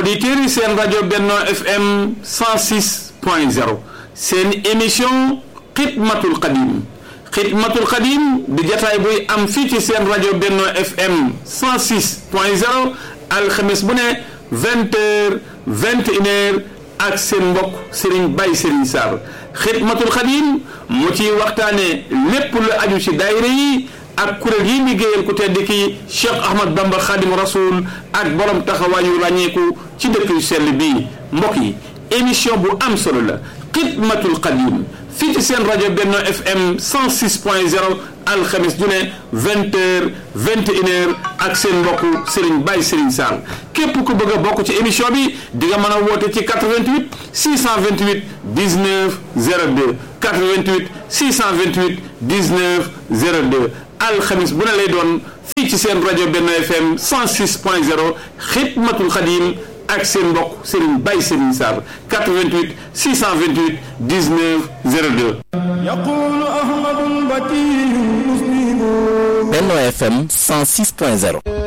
auditeurs yi seen rajo Benno FM 106 point 0 seen émission xidmatul xadim xidmatul xadim di jataay buy am fii ci seen rajo Benno FM 106 point 0 alxames bu ne vingt heures vingt et une heures ak seen mbokk Serigne Baye Serigne Sarr xidmatul xadim mu ciy waxtaane lépp lu aju ci daayira yi ak kuréel yi liggéeyal ku tedd ki Cheikh Ahmad Bamba Khadim Rasoul ak borom taxawaayu ràññeeku ci dëkk yu sell bii mbokk yi émission bu am solo la xidmatul xadim fii ci seen rajo Benno FM 106 point 0 alxamis ju ne vingt heures vingt et une heures ak seen mbokk Serigne Baye Serigne Sall képp ku bëgg a bokk ci émission bi di nga mën a woote ci 88 628 19 02 88 628 19 02 alxamis bu ne lay doon fii ci seen rajo Benno FM 106 point 0 xidmatul xadim ak seen mbokk Serigne Baye Serigne Sarr 88 628 19 02 يقول أحمد البكي مسلم Benno FM 106.0